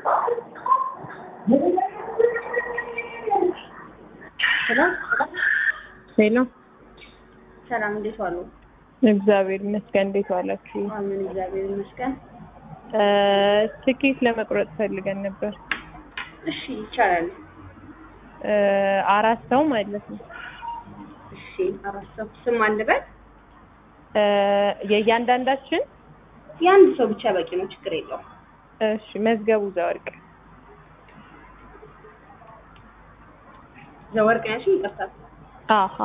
ሰላም ሄሎ ሰላም፣ እንዴት ዋሉ? እግዚአብሔር ይመስገን። እንዴት ዋላችሁ? አሜን፣ እግዚአብሔር ይመስገን። እ ትኬት ለመቁረጥ ፈልገን ነበር። እሺ፣ ይቻላል። እ አራት ሰው ማለት ነው። እሺ፣ አራት ሰው ስም አልበል። እ የእያንዳንዳችን የአንድ ሰው ብቻ በቂ ነው፣ ችግር የለውም። እሺ፣ መዝገቡ ዘወርቅ ዘወርቅ ያልሽኝ፣ ይቅርታ አሀ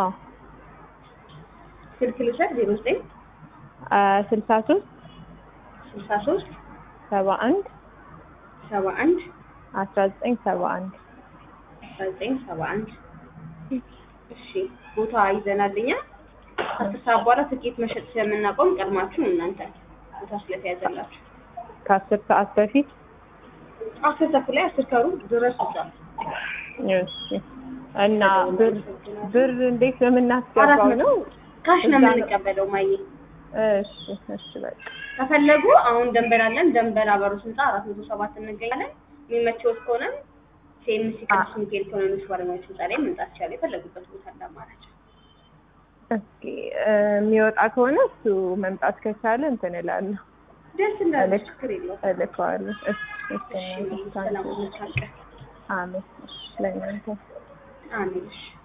ስልክ ልውሰድ። ዜሮ ዘጠኝ ስልሳ ሶስት ስልሳ ሶስት ሰባ አንድ ሰባ አንድ አስራ ዘጠኝ ሰባ አንድ አስራ ዘጠኝ ሰባ አንድ እሺ፣ ቦታ ይዘናልኛ። ከአስር ሰዓት በኋላ ትኬት መሸጥ ስለምናቆም ቀድማችሁ እናንተ ቦታ ስለተያዘላችሁ ከአስር ሰዓት በፊት አስር ተኩል ላይ አስር ከሩብ ድረስ እዛ እሺ። እና ብር ብር እንዴት ነው የምናስገባው ነው? ካሽ ነው እዛ ነው። የምንቀበለው ማየ እሺ እሺ በቃ ከፈለጉ አሁን ደንበል አለን። ደንበል አበሩ ህንፃ አራት መቶ ሰባት እንገኛለን። የሚመቸውት ከሆነ ሴምሲ ቅዱስ ሚካኤል ኢኮኖሚክስ ባለሙያዎች ህንፃ ላይ መምጣት ይቻላል። የፈለጉበት ቦታ አለ አማራጭ። እስኪ እ የሚወጣ ከሆነ እሱ መምጣት ከቻለ እንትን እላለሁ ደስ እንዳለ እልክ- ችግር የለውም። እልከዋለሁ። እሺ እሺ እሺ ሰላም ሁኑ። ታንቀ አሜን። እሺ ለእናንተ አሜን። እሺ